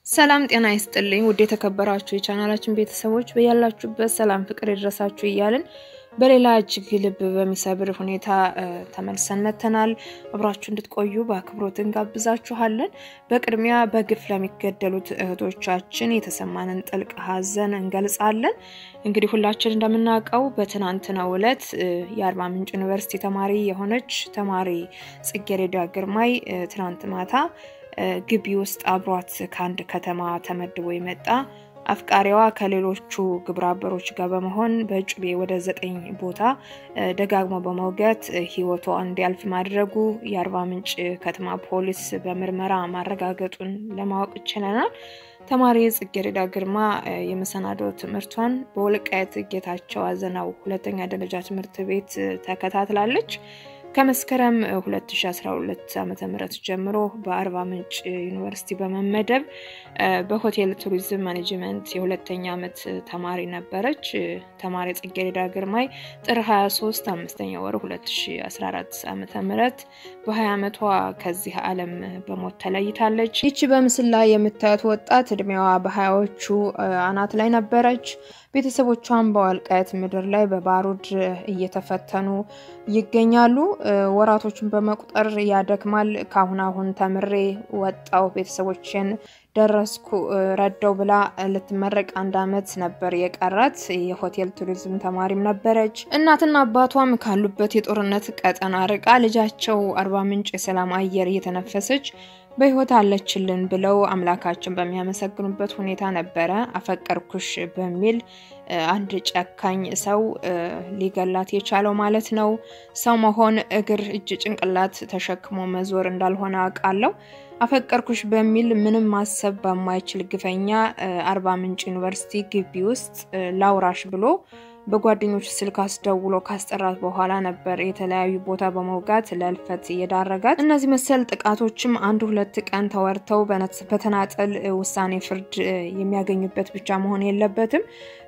ሰላም ጤና ይስጥልኝ ውድ የተከበራችሁ የቻናላችን ቤተሰቦች በያላችሁበት ሰላም ፍቅር ይድረሳችሁ እያልን በሌላ እጅግ ልብ በሚሰብር ሁኔታ ተመልሰን መተናል። አብራችሁ እንድትቆዩ በአክብሮት እንጋብዛችኋለን። በቅድሚያ በግፍ ለሚገደሉት እህቶቻችን የተሰማንን ጥልቅ ሐዘን እንገልጻለን። እንግዲህ ሁላችን እንደምናውቀው በትናንትናው ዕለት የአርባ ምንጭ ዩኒቨርሲቲ ተማሪ የሆነች ተማሪ ጽጌረዳ ግርማይ ትናንት ማታ ግቢ ውስጥ አብሯት ከአንድ ከተማ ተመድቦ የመጣ አፍቃሪዋ ከሌሎቹ ግብረ አበሮች ጋር በመሆን በጩቤ ወደ ዘጠኝ ቦታ ደጋግሞ በመውገት ሕይወቷ እንዲያልፍ ማድረጉ የአርባ ምንጭ ከተማ ፖሊስ በምርመራ ማረጋገጡን ለማወቅ ችለናል። ተማሪ ጽጌረዳ ግርማ የመሰናዶ ትምህርቷን በወልቃይት ጌታቸው አዘናው ሁለተኛ ደረጃ ትምህርት ቤት ተከታትላለች። ከመስከረም 2012 ዓ.ም ጀምሮ በአርባ ምንጭ ዩኒቨርሲቲ በመመደብ በሆቴል ቱሪዝም ማኔጅመንት የሁለተኛ ዓመት ተማሪ ነበረች። ተማሪ ጽጌረዳ ግርማይ ጥር 23 አምስተኛ ወር 2014 ዓ.ም በ20 ዓመቷ ከዚህ ዓለም በሞት ተለይታለች። ይቺ በምስል ላይ የምታዩት ወጣት እድሜዋ በሀያዎቹ አናት ላይ ነበረች። ቤተሰቦቿን በወልቃይት ምድር ላይ በባሩድ እየተፈተኑ ይገኛሉ። ወራቶችን በመቁጠር ያደክማል። ካሁን አሁን ተምሬ ወጣው ቤተሰቦችን ደረስኩ ረዳው ብላ ልትመረቅ አንድ ዓመት ነበር የቀራት። የሆቴል ቱሪዝም ተማሪም ነበረች። እናትና አባቷም ካሉበት የጦርነት ቀጠና ርቃ ልጃቸው አርባ ምንጭ የሰላም አየር እየተነፈሰች በሕይወት አለችልን ብለው አምላካችን በሚያመሰግኑበት ሁኔታ ነበረ አፈቀርኩሽ በሚል አንድ ጨካኝ ሰው ሊገላት የቻለው ማለት ነው። ሰው መሆን እግር፣ እጅ፣ ጭንቅላት ተሸክሞ መዞር እንዳልሆነ አውቃለሁ። አፈቀርኩሽ በሚል ምንም ማሰብ በማይችል ግፈኛ አርባ ምንጭ ዩኒቨርሲቲ ግቢ ውስጥ ላውራሽ ብሎ በጓደኞች ስልክ አስደውሎ ካስጠራት በኋላ ነበር የተለያዩ ቦታ በመውጋት ለእልፈት እየዳረጋት። እነዚህ መሰል ጥቃቶችም አንድ ሁለት ቀን ተወርተው በተናጠል ውሳኔ ፍርድ የሚያገኙበት ብቻ መሆን የለበትም።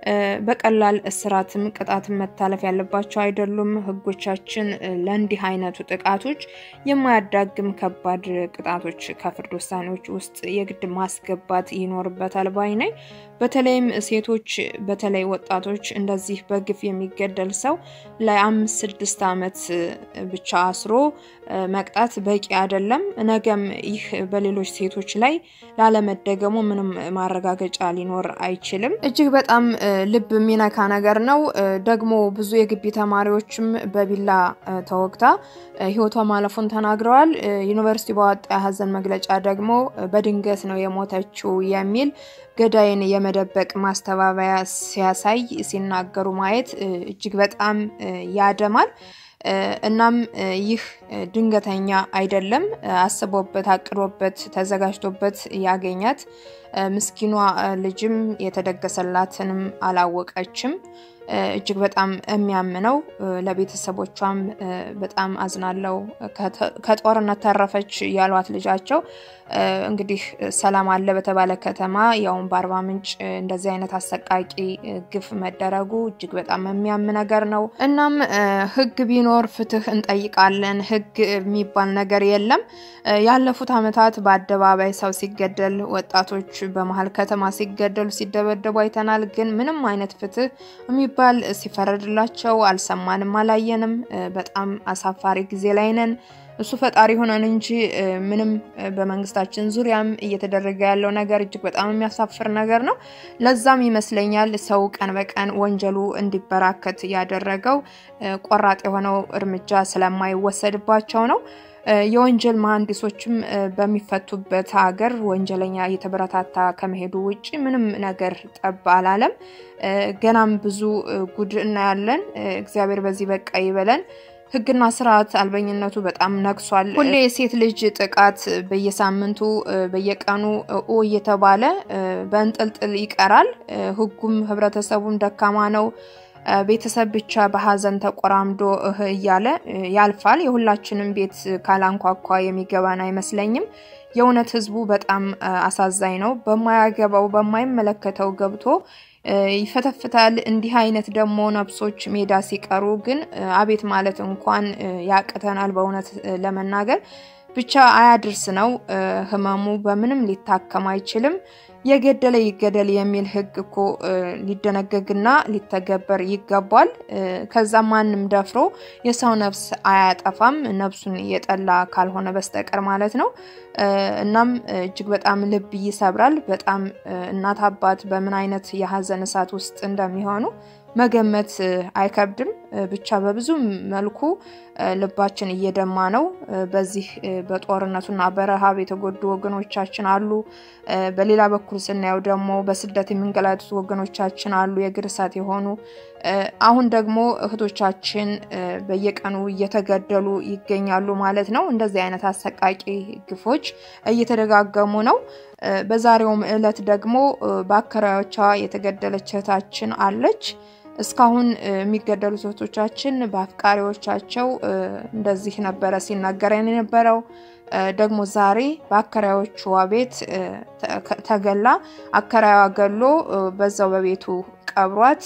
በቀላል እስራትም ቅጣትም መታለፍ ያለባቸው አይደሉም። ሕጎቻችን ለእንዲህ አይነቱ ጥቃቶች የማያዳግም ከባድ ቅጣቶች ከፍርድ ውሳኔዎች ውስጥ የግድ ማስገባት ይኖርበታል ባይ ነኝ። በተለይም ሴቶች፣ በተለይ ወጣቶች እንደዚህ በግፍ የሚገደል ሰው ለአምስት ስድስት ዓመት ብቻ አስሮ መቅጣት በቂ አይደለም። ነገም ይህ በሌሎች ሴቶች ላይ ላለመደገሙ ምንም ማረጋገጫ ሊኖር አይችልም። እጅግ በጣም ልብ የሚነካ ነገር ነው። ደግሞ ብዙ የግቢ ተማሪዎችም በቢላ ተወግታ ህይወቷ ማለፉን ተናግረዋል። ዩኒቨርሲቲ ባወጣ የሀዘን መግለጫ ደግሞ በድንገት ነው የሞተችው የሚል ገዳይን የመደበቅ ማስተባበያ ሲያሳይ ሲናገሩ ማየት እጅግ በጣም ያደማል። እናም ይህ ድንገተኛ አይደለም፣ አስቦበት አቅዶበት ተዘጋጅቶበት ያገኛት ምስኪኗ ልጅም የተደገሰላትንም አላወቀችም። እጅግ በጣም የሚያምነው ለቤተሰቦቿም በጣም አዝናለው። ከጦርነት ተረፈች ያሏት ልጃቸው እንግዲህ ሰላም አለ በተባለ ከተማ ያውም በአርባ ምንጭ እንደዚህ አይነት አሰቃቂ ግፍ መደረጉ እጅግ በጣም የሚያም ነገር ነው። እናም ሕግ ቢኖር ፍትህ እንጠይቃለን። ሕግ የሚባል ነገር የለም። ያለፉት ዓመታት በአደባባይ ሰው ሲገደል፣ ወጣቶች በመሀል ከተማ ሲገደሉ፣ ሲደበደቡ አይተናል። ግን ምንም አይነት ፍትህ የሚባል ሲፈረድላቸው አልሰማንም፣ አላየንም። በጣም አሳፋሪ ጊዜ ላይ ነን። እሱ ፈጣሪ ሆነን እንጂ ምንም በመንግስታችን ዙሪያም እየተደረገ ያለው ነገር እጅግ በጣም የሚያሳፍር ነገር ነው። ለዛም ይመስለኛል ሰው ቀን በቀን ወንጀሉ እንዲበራከት ያደረገው ቆራጥ የሆነው እርምጃ ስለማይወሰድባቸው ነው። የወንጀል መሀንዲሶችም በሚፈቱበት ሀገር ወንጀለኛ እየተበረታታ ከመሄዱ ውጭ ምንም ነገር ጠብ አላለም። ገናም ብዙ ጉድ እናያለን። እግዚአብሔር በዚህ በቃ ይበለን። ሕግና ስርዓት አልበኝነቱ በጣም ነግሷል። ሁሌ የሴት ልጅ ጥቃት በየሳምንቱ በየቀኑ ኦ እየተባለ በእንጥልጥል ይቀራል። ሕጉም ህብረተሰቡም ደካማ ነው። ቤተሰብ ብቻ በሀዘን ተቆራምዶ እህ እያለ ያልፋል። የሁላችንም ቤት ካላንኳኳ የሚገባን አይመስለኝም። የእውነት ህዝቡ በጣም አሳዛኝ ነው። በማያገባው በማይመለከተው ገብቶ ይፈተፍታል። እንዲህ አይነት ደግሞ ነፍሶች ሜዳ ሲቀሩ ግን አቤት ማለት እንኳን ያቅተናል በእውነት ለመናገር ብቻ አያድርስ ነው። ህመሙ በምንም ሊታከም አይችልም። የገደለ ይገደል የሚል ህግ እኮ ሊደነገግና ሊተገበር ይገባል። ከዛ ማንም ደፍሮ የሰው ነፍስ አያጠፋም፣ ነፍሱን የጠላ ካልሆነ በስተቀር ማለት ነው። እናም እጅግ በጣም ልብ ይሰብራል። በጣም እናት አባት በምን አይነት የሀዘን እሳት ውስጥ እንደሚሆኑ መገመት አይከብድም። ብቻ በብዙ መልኩ ልባችን እየደማ ነው። በዚህ በጦርነቱና በረሃብ የተጎዱ ወገኖቻችን አሉ። በሌላ በኩል ስናየው ደግሞ በስደት የሚንገላቱት ወገኖቻችን አሉ፣ የእግር እሳት የሆኑ አሁን ደግሞ እህቶቻችን በየቀኑ እየተገደሉ ይገኛሉ ማለት ነው። እንደዚህ አይነት አሰቃቂ ግፎች እየተደጋገሙ ነው። በዛሬውም ዕለት ደግሞ በአከራዮቿ የተገደለች እህታችን አለች። እስካሁን የሚገደሉት እህቶቻችን በአፍቃሪዎቻቸው እንደዚህ ነበረ ሲናገረን የነበረው። ደግሞ ዛሬ በአከራዮቿ ቤት ተገላ አከራዩዋ ገሎ በዛው በቤቱ ቀብሯት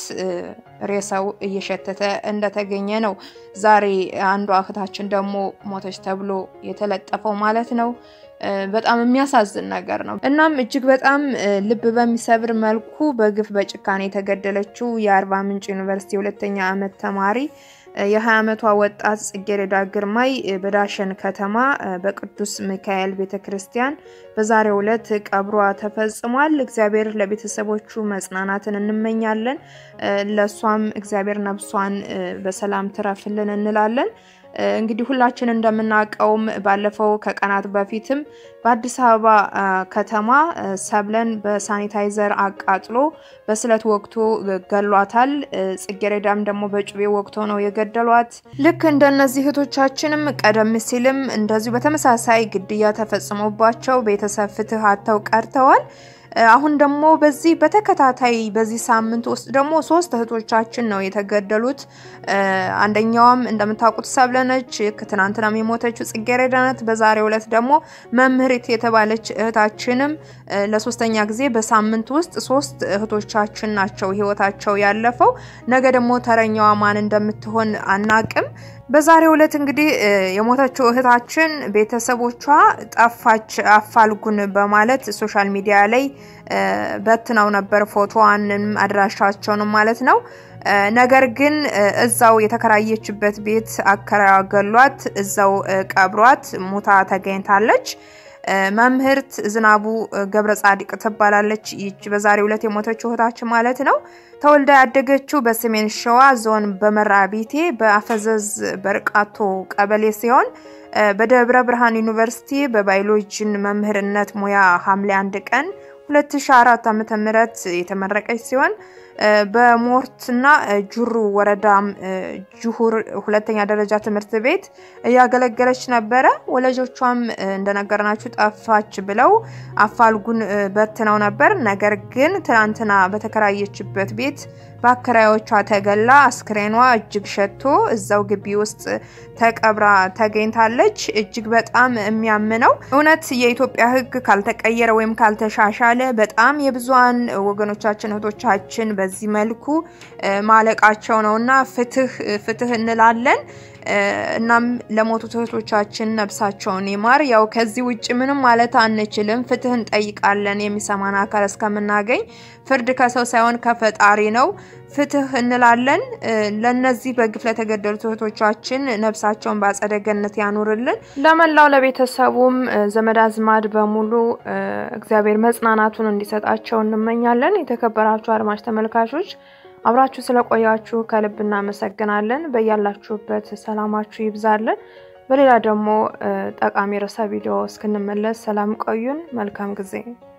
ሬሳው እየሸተተ እንደተገኘ ነው። ዛሬ አንዷ እህታችን ደግሞ ሞተች ተብሎ የተለጠፈው ማለት ነው። በጣም የሚያሳዝን ነገር ነው። እናም እጅግ በጣም ልብ በሚሰብር መልኩ በግፍ በጭካኔ የተገደለችው የአርባ ምንጭ ዩኒቨርሲቲ ሁለተኛ ዓመት ተማሪ የ20 ዓመቷ ወጣት ጽጌረዳ ግርማይ በዳሸን ከተማ በቅዱስ ሚካኤል ቤተ ክርስቲያን በዛሬው ዕለት ቀብሯ ተፈጽሟል። እግዚአብሔር ለቤተሰቦቹ መጽናናትን እንመኛለን። ለእሷም እግዚአብሔር ነፍሷን በሰላም ትረፍልን እንላለን። እንግዲህ ሁላችን እንደምናውቀውም ባለፈው ከቀናት በፊትም በአዲስ አበባ ከተማ ሰብለን በሳኒታይዘር አቃጥሎ በስለት ወቅቶ ገሏታል። ጽጌረዳም ደግሞ በጩቤ ወቅቶ ነው የገደሏት። ልክ እንደነዚህ እህቶቻችንም ቀደም ሲልም እንደዚሁ በተመሳሳይ ግድያ ተፈጽሞባቸው ቤተሰብ ፍትህ አጥተው ቀርተዋል። አሁን ደግሞ በዚህ በተከታታይ በዚህ ሳምንት ውስጥ ደግሞ ሶስት እህቶቻችን ነው የተገደሉት። አንደኛዋም እንደምታውቁት ሰብለነች፣ ትናንትናም የሞተችው ጽጌረዳ ናት። በዛሬው ዕለት ደግሞ መምህሪት የተባለች እህታችንም ለሶስተኛ ጊዜ በሳምንት ውስጥ ሶስት እህቶቻችን ናቸው ህይወታቸው ያለፈው። ነገ ደግሞ ተረኛዋ ማን እንደምትሆን አናቅም። በዛሬው ዕለት እንግዲህ የሞተችው እህታችን ቤተሰቦቿ ጠፋች አፋልጉን በማለት ሶሻል ሚዲያ ላይ በትነው ነበር ፎቶዋንም አድራሻቸውንም ማለት ነው። ነገር ግን እዛው የተከራየችበት ቤት አከራዋ ገሏት፣ እዛው ቀብሯት ሙታ ተገኝታለች። መምህርት ዝናቡ ገብረ ጻድቅ ትባላለች። ይች በዛሬው ዕለት የሞተችው እህታችን ማለት ነው። ተወልዳ ያደገችው በሰሜን ሸዋ ዞን በመራቢቴ በአፈዘዝ በርቃቶ ቀበሌ ሲሆን በደብረ ብርሃን ዩኒቨርሲቲ በባዮሎጂን መምህርነት ሙያ ሐምሌ አንድ ቀን 2004 ዓ.ም የተመረቀች ሲሆን በሞርትና ጁሩ ወረዳም ጁሁር ሁለተኛ ደረጃ ትምህርት ቤት እያገለገለች ነበረ። ወላጆቿም እንደነገርናችሁ ጠፋች ብለው አፋልጉን በትነው ነበር። ነገር ግን ትናንትና በተከራየችበት ቤት በአከራዮቿ ተገላ አስክሬኗ እጅግ ሸቶ እዛው ግቢ ውስጥ ተቀብራ ተገኝታለች። እጅግ በጣም የሚያምነው እውነት የኢትዮጵያ ሕግ ካልተቀየረ ወይም ካልተሻሻለ በጣም የብዙሀን ወገኖቻችን እህቶቻችን በዚህ መልኩ ማለቃቸው ነው እና ፍትህ ፍትህ እንላለን። እናም ለሞቱት እህቶቻችን ነብሳቸውን ይማር። ያው ከዚህ ውጭ ምንም ማለት አንችልም። ፍትህ እንጠይቃለን የሚሰማን አካል እስከምናገኝ። ፍርድ ከሰው ሳይሆን ከፈጣሪ ነው። ፍትህ እንላለን። ለነዚህ በግፍ ለተገደሉት እህቶቻችን ነብሳቸውን በአጸደ ገነት ያኑርልን። ለመላው ለቤተሰቡም ዘመድ አዝማድ በሙሉ እግዚአብሔር መጽናናቱን እንዲሰጣቸው እንመኛለን። የተከበራችሁ አድማጭ ተመልካቾች አብራችሁ ስለቆያችሁ ከልብ እናመሰግናለን። በያላችሁበት ሰላማችሁ ይብዛልን። በሌላ ደግሞ ጠቃሚ ርዕሰ ቪዲዮ እስክንመለስ ሰላም ቆዩን። መልካም ጊዜ